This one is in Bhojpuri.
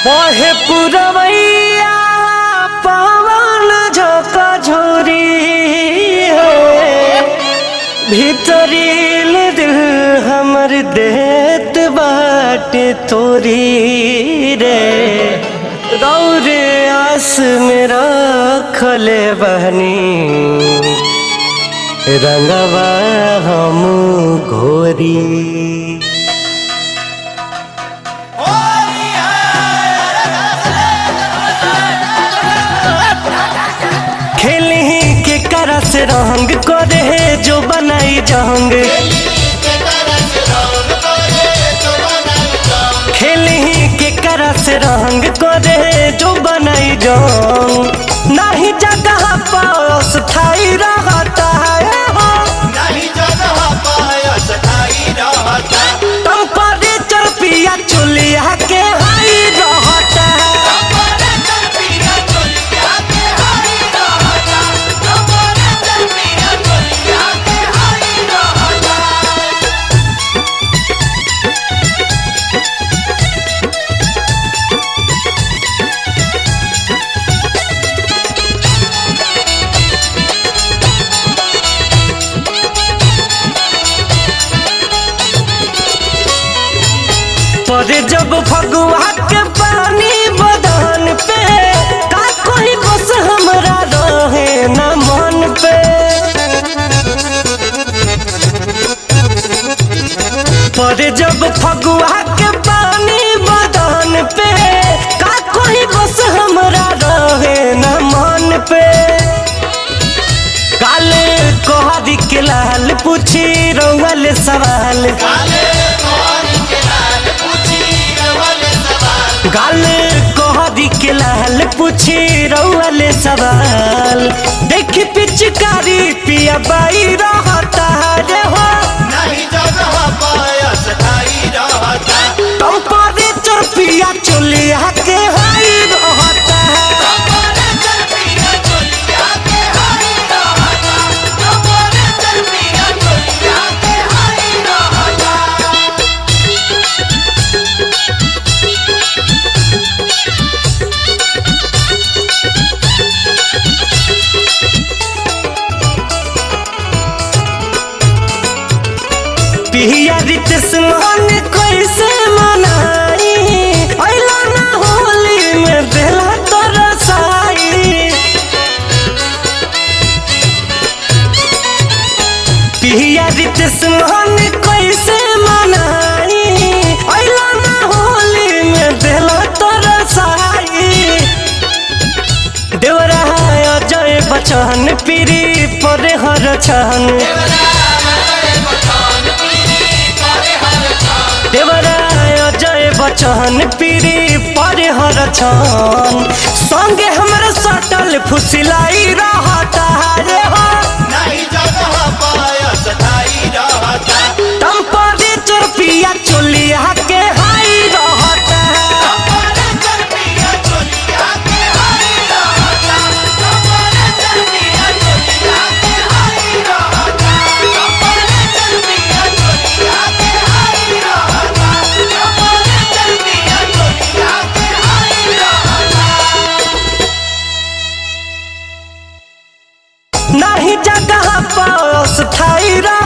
बहे पुरवैया पवन झोंका झोरी है भीतरील दिल हमर देत बाटे तोरी रे गौरे आस मेरा खले बहनी रंगवा हम घोरी खेली के करस रंग करे है जो बनाई जंग खेली के करस रंग करे है जो बनाई जंग नहीं जगह पास ठाई रहता है हो टेम्परेचर पिया चुलिया के हाई रहता है पर जब फगुआ के पानी बदन पे का कोई बस हमरा रहे न मन पे पर जब फगुआ के पानी बदन पे का कोई बस हमरा रहे न मन पे काले कोहरी के लाल पूछी रउल सवाल गाल कोहरी के लाल पूछी रउल सवाल देख पिचकारी पिया बाई रहता रे हो टेम्परेचर पिया चुलिया के हाई रहता है पिया रित स्नान कैसे मनाई अइला ना होली में देला तरसाई पिया रित स्नान कैसे मनाई अइला ना होली में देला तरसाई देवरा अजय बचन पीरी पर हर छन देवराय अजय बचन पीरी परे हर छन संगे हमर सटल फुसिलाई रहता रे हो टेम्परेचर पिया चुलिया के हाई रहता है नहीं जगह पास ठाई रह